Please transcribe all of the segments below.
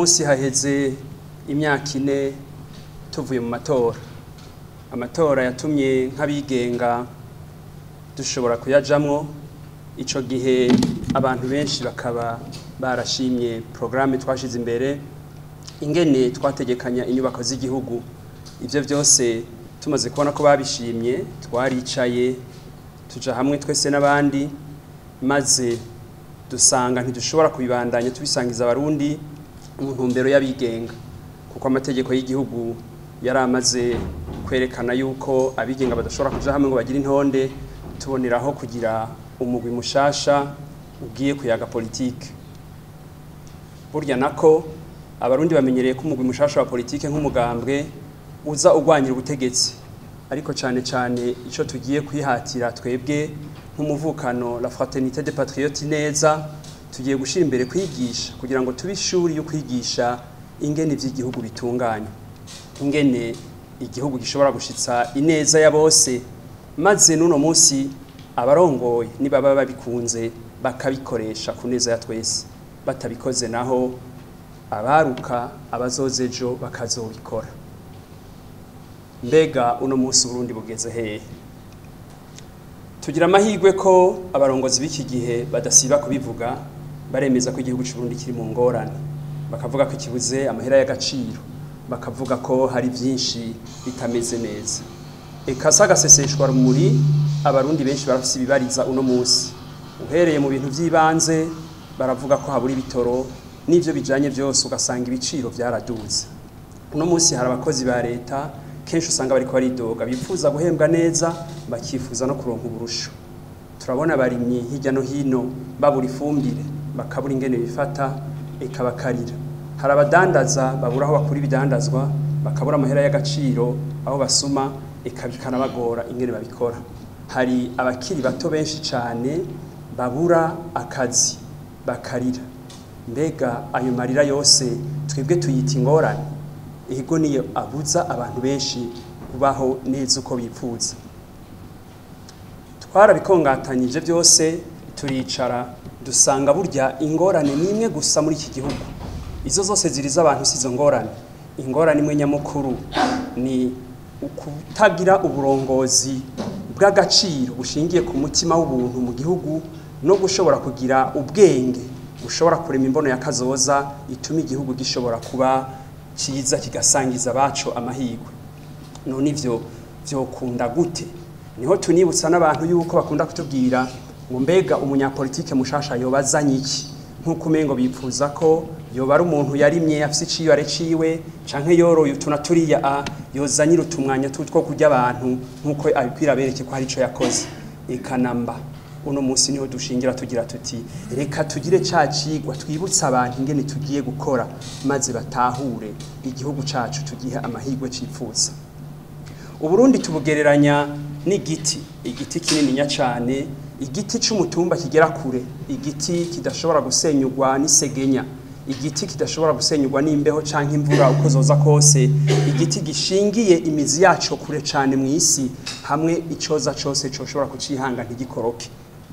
munsi haheze imyaka ine tuvuye mu matora amatora yatumye nk'abigenga dushobora kuyajamwo ico gihe abantu benshi bakaba barashimye porogaramu twashize imbere ingene twategekanya inyubako z'igihugu ivyo vyose tumaze kubona ko babishimye twaricaye tuja hamwe twese n'abandi maze dusanga ntidushobora kubibandanya tubisangiza abarundi mu ntumbero y'abigenga kuko amategeko y'igihugu yari amaze kwerekana yuko abigenga badashobora kuja hamwe ngo bagire intonde tuboneraho kugira umugwi mushasha ugiye kuyaga politike burya nako abarundi bamenyereye ko umugwi mushasha wa politike nk'umugambwe uza ugwanyira ubutegetsi ariko cyane cyane icyo tugiye kwihatira twebwe nk'umuvukano la fraternité des patriotes neza tugiye gushyira imbere kwigisha kugira ngo tube ishuri yo kwigisha ingene iby'igihugu bitunganya ingene igihugu gishobora gushitsa ineza ya bose maze n'uno munsi abarongoye nibaba babikunze bakabikoresha ku neza ya twese batabikoze naho abaruka abazoze ejo bakazobikora mbega uno munsi Burundi bugeze hehe tugira amahirwe ko abarongozi b'iki gihe badasiba kubivuga baremeza ko igihugu cy'u Burundi kiri mu ngorane bakavuga ko kibuze amahera y'agaciro bakavuga ko hari byinshi bitameze neza eka sagaseseshwa rumuri abarundi benshi barafise ibibariza uno munsi uhereye mu bintu by'ibanze baravuga ko habura ibitoro n'ivyo bijanye byose ugasanga ibiciro byaraduze uno munsi hari abakozi ba leta kenshi usanga bariko baridoga bifuza guhembwa neza bakifuza no kuronka uburusho turabona abarimyi hirya no hino babura ifumbire bakabura ingene bifata eka bakarira hari abadandaza babura aho bakura ibidandazwa bakabura amahera y'agaciro aho basuma eka bikanabagora ingene babikora hari abakiri bato benshi cyane babura akazi bakarira mbega ayo marira yose twebwe tuyita ingorane ego niyo abuza abantu benshi kubaho neza uko bipfuza twarabikongatanyije byose turicara dusanga burya ingorane ni imwe gusa muri iki gihugu izo zose ziriza abantu si izo ngorane ingorane imwe nyamukuru ni ukutagira uburongozi bw'agaciro bushingiye ku mutima w'ubuntu mu gihugu no gushobora kugira ubwenge bushobora kurema imbono ya kazoza ituma igihugu gishobora kuba cyiza kigasangiza abacu amahirwe none ivyo vyokunda gute niho tunibutsa n'abantu yuko bakunda kutubwira ngo mbega umunyapolitike mushasha yobazanye iki nk'uko umengo bipfuza ko yoba ari umuntu yarimye afise iciyare ciwe canke yoroye utuna turiya a yozanyira utumwanya tutwo kurya abantu nk'uko abikwira bereke ko hari ico yakoze ekanamba uno munsi niho dushingira tugira tuti reka tugire ca cigwa twibutsa abantu ingene tugiye gukora maze batahure igihugu cacu tugihe amahirwe cifuza uburundi tubugereranya n'igiti igiti kinininya cane igiti c'umutumba kigera kure igiti kidashobora gusenyurwa n'isegenya igiti kidashobora gusenyurwa n'imbeho canke imvura uko zoza kose igiti gishingiye imizi yaco kure cane mu isi hamwe icoza cose coshobora kucihanga ntigikoroke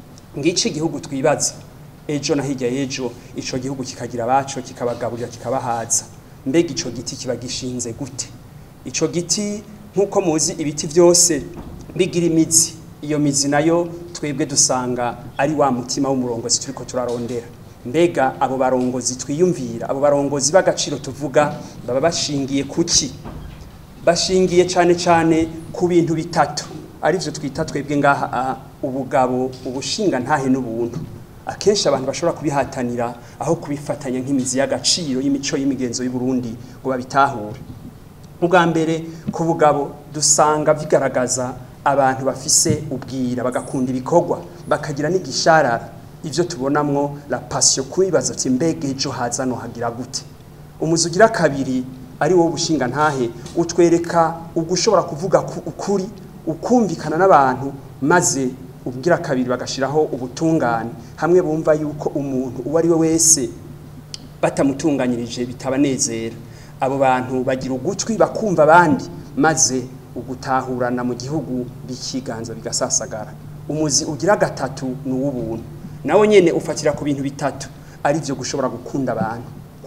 ngici igihugu twibaza ejo na hirya y'ejo ico gihugu kikagira abaco kikabagaburira kikabahaza mbega ico giti kiba gishinze gute ico giti nk'uko muzi ibiti byose bigira imizi iyo mizi nayo twebwe dusanga ari wa mutima w'umurongozi turiko turarondera mbega abo barongozi twiyumvira abo barongozi b'agaciro tuvuga baba bashingiye kuki bashingiye cyane cyane ku bintu bitatu arivyo twita twebwe ngaha ubugabo ubushinga ntahe n'ubuntu akenshi abantu bashobora kubihatanira aho kubifatanya nk'imizi y'agaciro y'imico y'imigenzo y'u Burundi ngo babitahure ubwa mbere ku bugabo dusanga bigaragaza abantu bafise ubwira bagakunda ibikorwa bakagira n'igisharara ivyo tubonamwo la passion kwibaza ati mbega ejo haza no hagira gute umuzi ugira kabiri ari wowe bushinga ntahe utwereka ugushobora kuvuga ukuri ukumvikana n'abantu maze ubwira kabiri bagashiraho ubutungane hamwe bumva yuko umuntu uwo ari we wese batamutunganyirije bitabanezera abo bantu bagira ugutwi bakumva abandi maze ugutahurana mu gihugu bikiganza bigasasagara umuzi ugira gatatu ni uw'ubuntu nawe nyene ufatira ku bintu bitatu ari byo gushobora gukunda abantu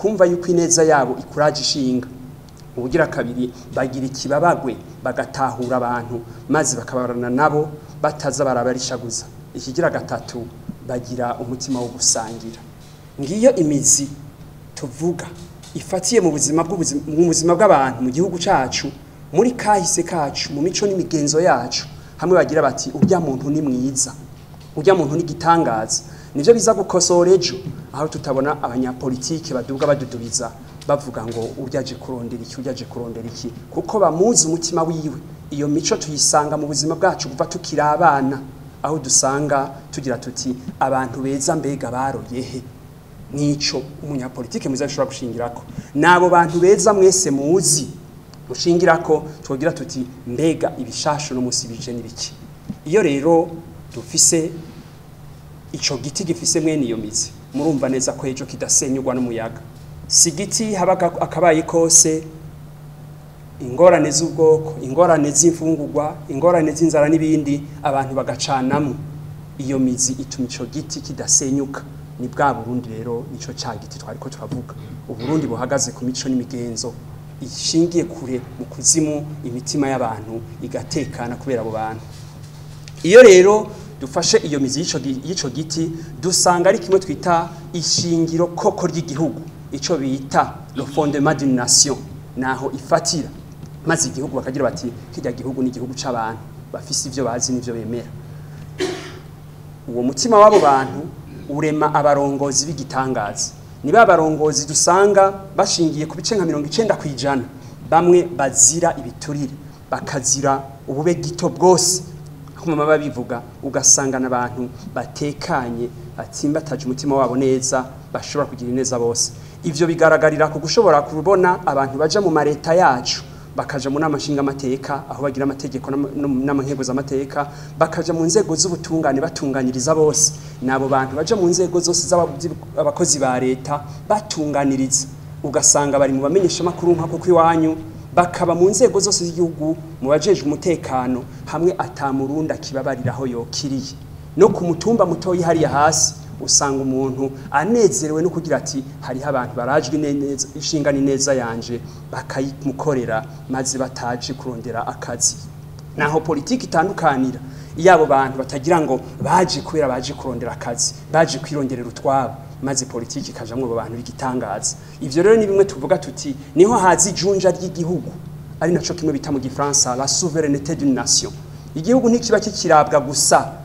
kumva yuko ineza yabo ikuraje ishinga ubugira kabiri bagira ikibabagwe bagatahura abantu maze bakabarana nabo bataza barabarishaguza ikigira gatatu bagira umutima wo gusangira ngiyo imizi tuvuga ifatiye mu buzima bw'ubuzima mu buzima bw'abantu mu gihugu cacu muri kahise kacu mu mico n'imigenzo yacu hamwe bagira bati urya muntu ni mwiza urya muntu ni gitangaza nivyo biza gukosora ejo aho tutabona abanyapolitike baduga badudubiza bavuga ngo uryaje kurondera iki uryaje kurondera iki kuko bamuzi umutima wiwe iyo mico tuyisanga mu buzima bwacu kuva tukiri abana aho dusanga tugira tuti abantu beza mbega baroyehe nico umunyapolitike mwiza ashobora gushingirako nabo bantu beza mwese muzi mushingirako twogira tuti mbega ibishasho no musi bije nibiki iyo rero dufise ico giti gifise mwene iyo mizi murumva neza ko ejo kidasenyurwa n'umuyaga si igiti haba akabaye kose ingorane z'ubwoko ingorane z'imfungurwa ingorane z'inzara n'ibindi abantu bagacanamo iyo mizi ituma ico giti kidasenyuka ni bwa burundi rero nico ca giti twariko turavuga uburundi buhagaze ku mico n'imigenzo ishingiye kure mu kuzimu imitima y'abantu igatekana kubera abo bantu iyo rero dufashe iyo mizi y'ico gi- y'ico giti dusanga ari kimwe twita ishingiro koko ry'igihugu ico bita le fondement d'une nation naho ifatira maze igihugu bakagira bati kirya gihugu ni igihugu c'abantu bafise ivyo bazi n'ivyo bemera uwo mutima w'abo bantu urema abarongozi b'igitangaza ni ba barongozi dusanga bashingiye ku bice nka mirongo icenda ku ijana bamwe bazira ibiturire bakazira ubube gito bwose aho mama babivuga ugasangana abantu batekanye batsimbataje umutima wabo neza bashobora kugira ineza bose ivyo bigaragarira ku gushobora kubona abantu baja mu mareta yacu bakaja mu nama nshingamateka aho bagira amategeko n'amankeguzamateka bakaja mu nzego z'ubutungane batunganiriza bose nabo bantu baja mu nzego zose z'abakozi ba leta batunganiriza ugasanga bari mu bamenyesha makuru nka kuko iwanyu bakaba mu nzego zose z'igihugu mu bajejwe umutekano hamwe atamurundi akibabariraho yokiriye no ku mutumba mutoyi hariya hasi usanga umuntu anezerewe no kugira ati hariho abantu barajwe neza inshinga neza yanje bakayimukorera maze bataje kurondera akazi naho politiki itandukanira iyo abo bantu batagira ngo baje kubera baje kurondera akazi baje kwironderera utwabo maze politiki ikajamwo abo bantu b'igitangaza ivyo rero ni bimwe tuvuga tuti niho haza ijunja ry'igihugu ari naco kimwe bita mu gifaransa la souveraineté d'une nation igihugu ntikiba kikirabwa gusa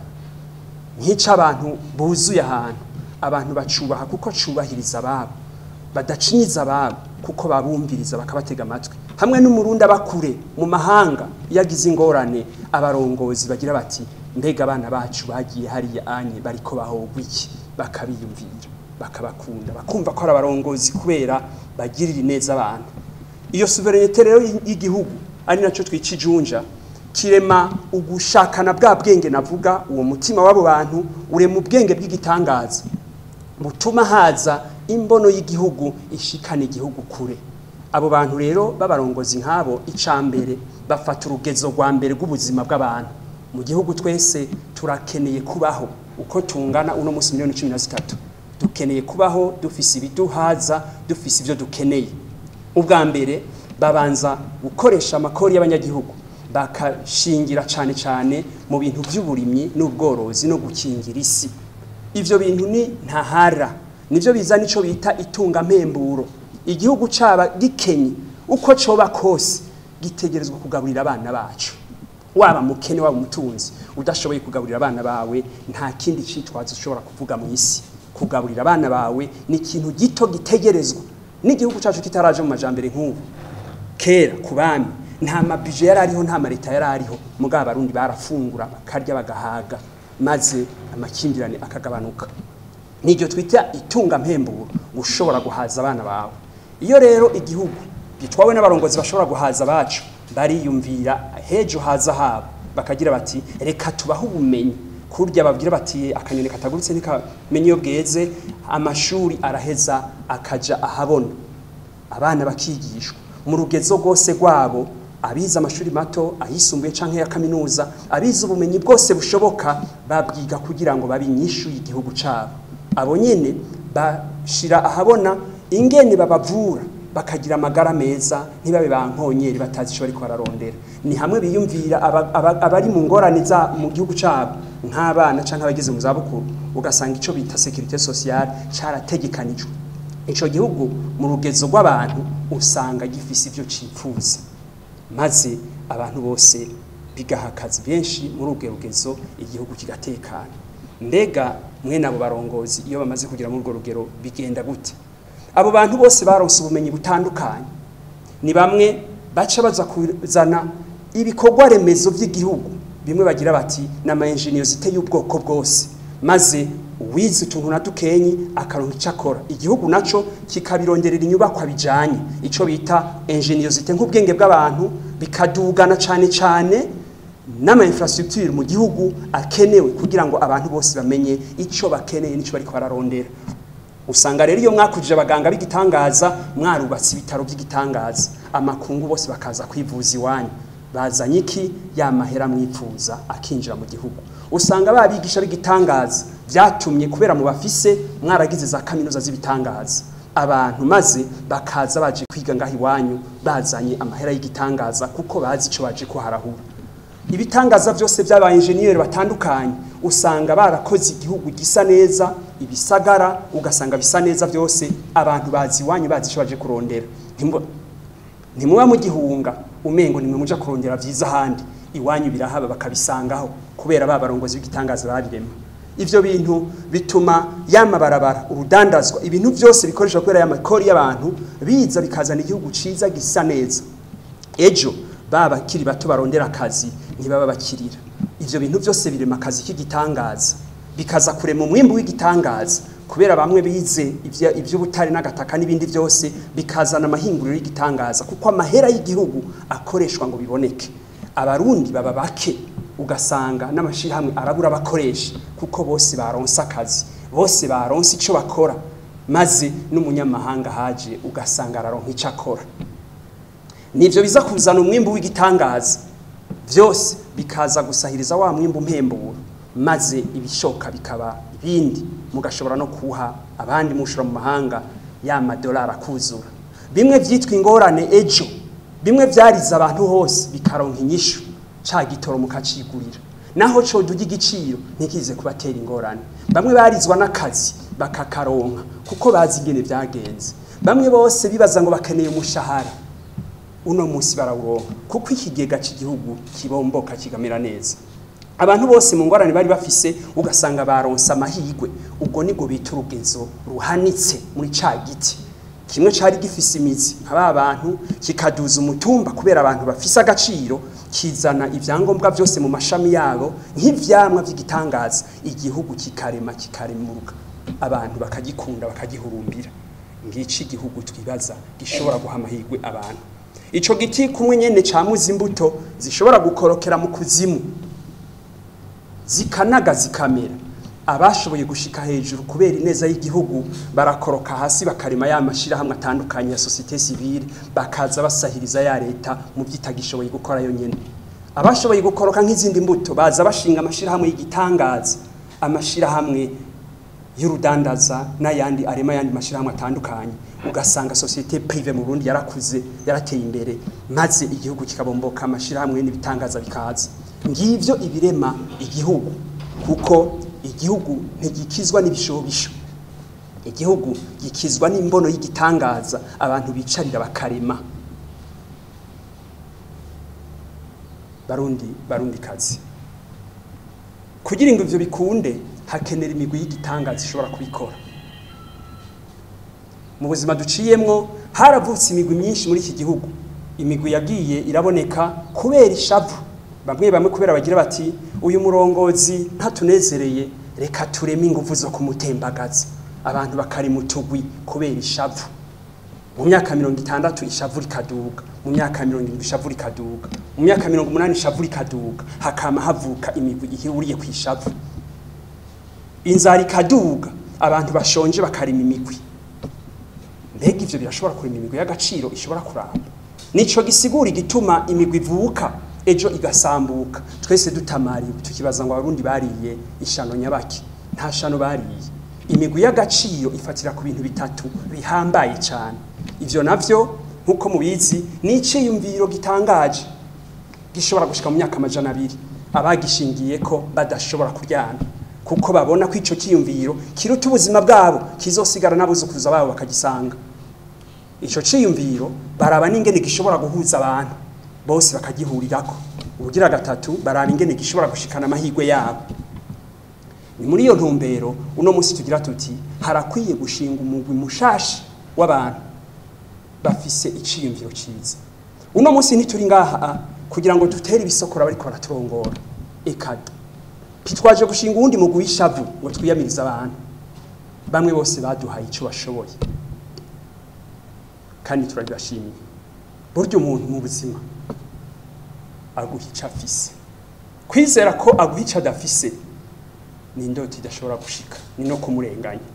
nk'ico abantu buzuye ahantu abantu bacubaha kuko cubahiriza ababo badacinyiza ababo kuko babumviriza bakabatega amatwi hamwe n'umurundi abakure mu mahanga iyo agize ingorane abarongozi bagira bati mbega abana bacu bagiye hariya anye bariko bahogwa iki bakabiyumvira bakabakunda bakumva ko ari abarongozi kubera bagirira neza abantu iyo suverenite rero y'igihugu ari naco twica ijunja kirema ugushakana bwa bwenge navuga uwo mutima w'abo bantu urema ubwenge bw'igitangaza butuma haza imbono y'igihugu ishikana igihugu kure abo bantu rero b'abarongozi nk'abo icambere bafata urugezo rwa mbere rw'ubuzima bw'abantu mu gihugu twese turakeneye kubaho uko tungana uno munsi miliyoni cumi na zitatu dukeneye kubaho dufise ibiduhaza dufise ibyo dukeneye ubwa mbere babanza gukoresha amakori y'abanyagihugu bakashingira cyane cyane mu bintu by'uburimyi n'ubworozi no gukingira isi ivyo bintu ni ntahara nivyo biza nico bita itunga mpemburo igihugu caba gikenye uko coba kose gitegerezwa kugaburira abana bacu waba mukene waba umutunzi udashoboye kugaburira abana bawe nta kindi citwazo ushobora kuvuga mu isi kugaburira abana bawe ni ikintu gito gitegerezwa n'igihugu cacu kitaraje mu majambere nk'ubu kera ku bami nta mabije yari ariho nta mareta yari ariho mugabo abarundi barafungura bakarya bagahaga maze amakimbirane akagabanuka niryo twita itunga mpemburo gushobora guhaza abana bawe iyo rero igihugu gitwawe n'abarongozi bashobora guhaza abacu bariyumvira hejo haza habo bakagira bati reka tubaho ubumenyi kurya babwira bati akanyoni katagurutse ntikamenya iyo bweze amashuri araheza akaja ahabona abana bakigishwa mu rugezo rwose rwabo abize amashuri mato ayisumbuye canke ya kaminuza abize ubumenyi bwose bushoboka babwiga kugira ngo babe inyishu y'igihugu cabo abo nyene bashira ahabona ingene babavura bakagira amagara meza ntibabe bankonyeri batazi ico bariko bararondera ni hamwe biyumvira aba- aba- abari mu ngorane za mu gihugu cabo nk'abana canke abageze mu zabukuru ugasanga ico bita sécurité sociale carategekanijwe ico gihugu mu rugezo rw'abantu usanga gifise ivyo cipfuza maze abantu bose bigaha akazi benshi muri ubwo rugezo igihugu kigatekana mbega mwene abo barongozi iyo bamaze kugira muri urwo rugero bigenda gute abo bantu bose baronse ubumenyi butandukanye ni bamwe baca baza kuzana ibikorwa remezo by'igihugu bimwe bagira bati ni amayenjeniyozite y'ubwoko bwose maze uwize utuntu na dukenyi akaronka icyo akora igihugu naco kikabironderera inyubakwa bijanye ico bita enjeniyozite nk'ubwenge bw'abantu bikadugana cane cane n'ama infrastructure mu gihugu akenewe kugira ngo abantu bose bamenye ico bakeneye n'ico bariko bararondera usanga rero iyo mwakujije abaganga b'igitangaza mwarubatse ibitaro by'igitangaza amakungu bose bakaza kwivuza iwanyu bazanye iki ya mahera mwipfuza akinjira mu gihugu usanga babigisha b'igitangaza byatumye kubera mu bafise mwaragize za kaminuza z'ibitangaza abantu maze bakaza baje kwiga ngaho iwanyu bazanye amahera y'igitangaza kuko bazi ico baje kuharahura ibitangaza byose by'aba enjeniyeri batandukanye usanga barakoze igihugu gisa neza ibisagara ugasanga bisa neza byose abantu bazi iwanyu bazi icyo baje kurondera Ntimbo- ntimuba mugihunga umengo nimwe muja kurondera byiza ahandi iwanyu birahaba bakabisangaho kubera ba barongozi b'igitangaza babirema ivyo bintu bituma yamabarabara urudandazwa ibintu byose bikoreshwa kubera y'amakori y'abantu biza bikazana igihugu ciza gisa neza ejo baba bakiri bato barondera akazi ntibaba bakirira ivyo bintu byose birema akazi k'igitangaza bikaza kurema umwimbu w'igitangaza kubera bamwe bize ivya- ivy'ubutare n'agataka n'ibindi byose bikazana amahinguriro y'igitangaza kuko amahera y'igihugu akoreshwa ngo biboneke abarundi baba bake ugasanga n'amashirahamwe arabura abakoresha kuko bose baronse akazi bose baronse ico bakora maze n'umunyamahanga haje ugasanga araronka ico akora nivyo biza kuzana umwimbu w'igitangaza byose bikaza gusahiriza wa mwimbu mpemburo maze ibishoka bikaba ibindi mugashobora no kuha abandi mushora mu mahanga ya madolari akuzura bimwe vyitwa ingorane ejo bimwe vyarize abantu hose bikaronka inyishu ca gitoro mukacigurira naho co duga igiciro ntikize kubatera ingorane bamwe barizwa n'akazi bakakaronka kuko bazi ingene vyagenze bamwe bose bibaza ngo bakeneye umushahara uno munsi barawuronka kuko ikigega cy'igihugu kibomboka kigamera neza abantu bose mu ngorane bari bafise ugasanga baronse amahigwe ubwo nibwo bita urugezo ruhanitse muri ca giti kimwe cari gifise imizi nka ba bantu kikaduza umutumba kubera abantu bafise agaciro kizana ivyangombwa byose mu mashami yabo nk'ivyamwa vy'igitangaza igihugu kikarema kikaremuruka abantu bakagikunda bakagihurumbira ngici igihugu twibaza gishobora guha amahigwe abantu ico giti kumwe nyene camuza imbuto zishobora gukorokera mu kuzimu zikanaga zikamera abashoboye gushika hejuru kubera ineza y'igihugu barakoroka hasi bakarema ya mashirahamwe atandukanye ya societe civile bakaza basahiriza ya leta mu vyitagishoboye gukora yo nyene abashoboye gukoroka nk'izindi mbuto baza bashinga amashirahamwe y'igitangaza amashirahamwe y'urudandaza n'ayandi arema ayandi mashirahamwe atandukanye ugasanga societe prive mu Burundi yarakuze yarateye imbere maze igihugu kikabomboka amashirahamwe n'ibitangaza bikaza ngivyo ibirema igihugu kuko igihugu ntigikizwa n'ibishobisho igihugu gikizwa n'imbono y'igitangaza abantu bicarira bakarema barundi barundi kazi kugira ngo ivyo bikunde hakenera imigwi y'igitangaza ishobora kubikora mu buzima duciyemwo haravutse imigwi myinshi muri iki gihugu imigwi yagiye iraboneka kubera ishavu bamwe bamwe kubera bagira bati uyu murongozi ntatunezereye reka tureme ingufu zo kumutembagaza abantu bakari mu tugwi kubera ishavu mu myaka mirongo itandatu ishavu rikaduga mu myaka mirongo irindwi ishavu rikaduga mu myaka mirongo umunani ishavu rikaduga hakama havuka imigwi ihuriye ku ishavu inzara ikaduga abantu bashonje bakarima imigwi mbega ivyo birashobora kurema imigwi y'agaciro ishobora kuramba nico gisigura igituma imigwi ivuka ejo igasambuka twese dutamariye tukibaza ngo abarundi bariye ishano nyabaki nta shano bariye imigwi y'agaciro ifatira ku bintu bitatu bihambaye cyane ivyo navyo nk'uko mubizi ni iciyumviro gitangaje gishobora gushika mu myaka amajana abiri abagishingiye ko badashobora kuryana kuko babona ko ico ciyumviro kiruta ubuzima bwabo kizosigara n'abuzukuruza babo bakagisanga ico ciyumviro baraba n'ingene gishobora guhuza abantu bose bakagihurirako ubugira gatatu baraba ingene gishobora gushikana amahirwe yabo ni muri iyo ntumbero uno munsi tugira tuti harakwiye gushinga umugwi mushashi w'abantu bafise iciyumviro ciza uno munsi ntituri ngaha kugira ngo dutere ibisokora bariko baraturongora eka ntitwaje gushinga uwundi mugwi w'ishavu ngo twiyamirize abantu bamwe bose baduhaye ico bashoboye kandi turabibashimiye burya umuntu mu buzima aguha ico afise kwizera ko aguha ico adafise ni indoto idashobora gushika ni no kumurenganya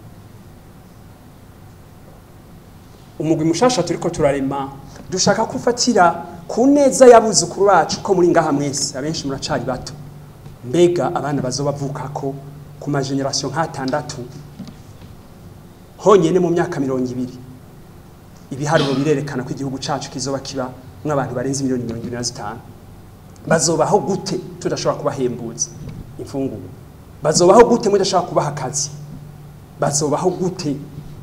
umugwi mushasha turiko turarema dushaka kufatira ku neza y'abuzukuru bacu ko muri ngaha mwese abenshi muracari bato mbega abana bazoba bavukako ku mageneration nk'atandatu honyene mu myaka mirongo ibiri ibiharuro birerekana ko igihugu cacu kizoba kiba nk'abantu barenze miliyoni mirongo ibiri na zitanu bazobaho gute tudashobora kubahembuza imfungurwa bazobaho gute mudashobora kubaha akazi bazobaho gute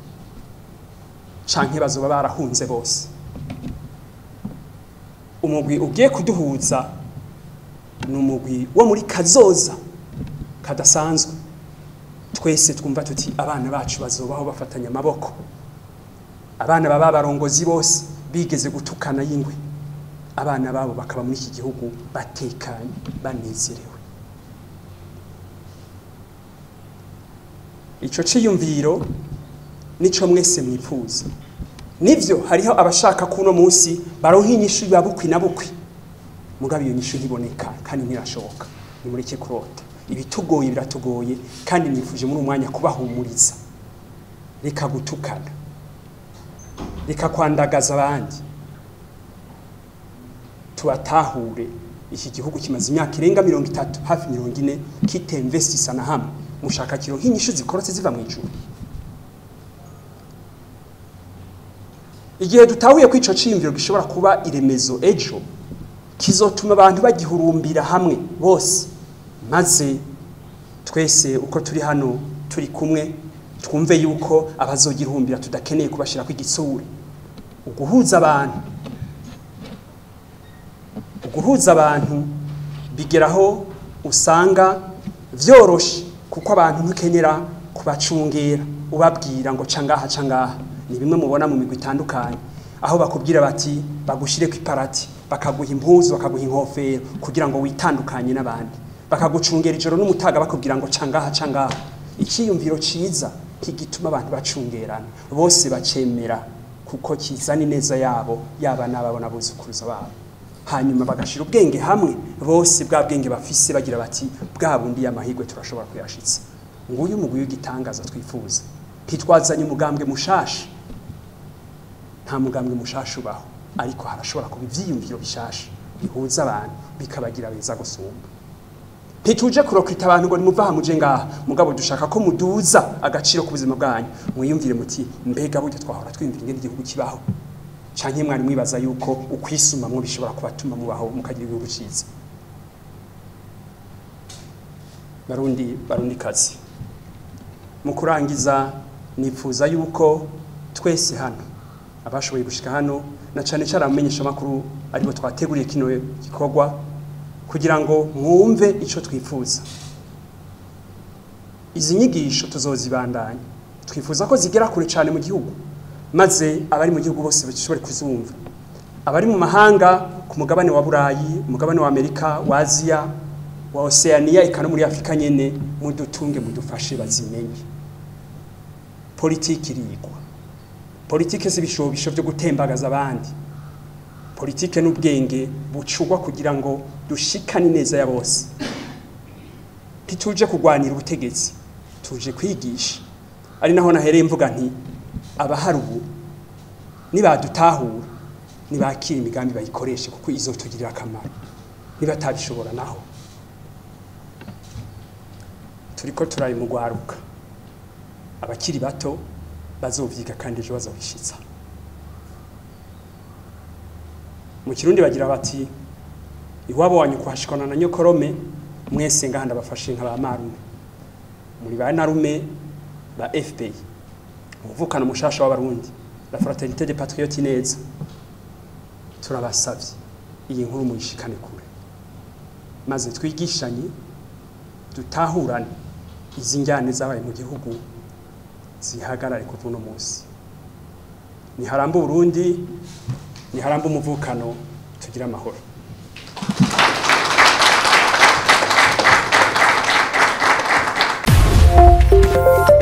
canke bazoba barahunze bose umugwi ugiye kuduhuza ni umugwi wo muri kazoza kadasanzwe twese twumva tuti abana bacu bazobaho bafatanya amaboko abana baba barongozi bose bigeze gutukana y'ingwe abana babo bakaba muri iki gihugu batekanye banezerewe ico ciyumviro nico mwese mwifuza nivyo hariho abashaka kuno munsi baronka inyishu ya bukwi na bukwi mugabo iyo nyishu ntiboneka kandi ntirashoboka nimureke kurota ibitugoye biratugoye kandi nifuje muri umwanya kubahumuriza reka gutukana reka kwandagaza abandi tubatahure iki gihugu kimaze imyaka irenga mirongo itatu hafi mirongo ine kitemvestisa na hamwe mushaka kiro nk'inyishu zikorotse ziva mu ijuru igihe dutahuye ko ico ciyumviro gishobora kuba iremezo ejo kizotuma abantu bagihurumbira hamwe bose maze twese uko turi hano turi kumwe twumve yuko abazogihurumbira tudakeneye kubashirako igitsure uguhuza abantu uguhuza abantu bigeraho usanga vyoroshe kuko abantu ntukenera kubacungera ubabwira ngo ca ngaha ca ngaha ni bimwe mubona mu migwi itandukanye aho bakubwira bati bagushire ku iparati bakaguha impuzu bakaguha inkofero kugira ngo witandukanye n'abandi bakagucungera ijoro n'umutaga bakubwira ngo ca ngaha ca ngaha icyiyumviro ciza kigituma abantu bacungerana bose bacemera kuko kizana ineza yabo yaba n'ababo n'abuzukuruza babo hanyuma bagashira ubwenge hamwe bose bwa bwenge bafise bagira bati bwa bundi y'amahirwe turashobora kuyashitsa nguyu umugwi w'igitangaza twifuza ntitwazanye umugambwe mushasha nta mugambwe mushasha ubaho ariko harashobora kuba ivyiyumviro bishasha bihuza abantu bikabagira beza gusumba ntituje kurokwita abantu ngo nimuva aha muje ngaha mugabo dushaka ko muduza agaciro ku buzima bwanyu mwiyumvire muti mbega burya twahora twiyumvira ingene igihugu kibaho canke mwari mwibaza yuko ukwisumamwo bishobora kubatuma mubaho mukagira igihugu ciza barundi barundi kazi mu kurangiza nifuza yuko twese hano abashoboye gushika hano na cane cane abamenyesha makuru aribo twateguriye kino gikorwa kugira ngo mwumve ico twifuza izi nyigisho tuzozibandanya twifuza ko zigera kure cane mu gihugu maze abari mu gihugu bose bashobore kuzumva abari mu mahanga ku mugabane wa burayi umugabane wa amerika wa aziya wa oceania eka no muri afurika nyene mudutunge mudufashe bazimenye politiki irigwa politike si ibishobisho byo gutembagaza abandi politike n'ubwenge bucugwa kugira ngo dushikane ineza ya bose ntituje kurwanira ubutegetsi tuje kwigisha ari naho nahereye mvuga nti abahari ubu nibadutahura nibakira imigambi bayikoreshe kuko izotugirira akamaro nibatabishobora naho turiko turari mu rwaruka abakiri bato bazovyiga kandi ejo bazobishitsa mu kirundi bagira bati iwabo wanyu kuhashikana na nyokorome mwese ngaha ndabafashe nka ba marume muri ba narume ba FPI umuvukano mushasha w'abarundi la fraternité des patriotes neza turabasavye iyi nkuru muyishikane kure maze twigishanye dutahurane izi njyane zabaye mu gihugu zihagarare kuva uno munsi niharamba uburundi niharamba umuvukano tugira amahoro Thank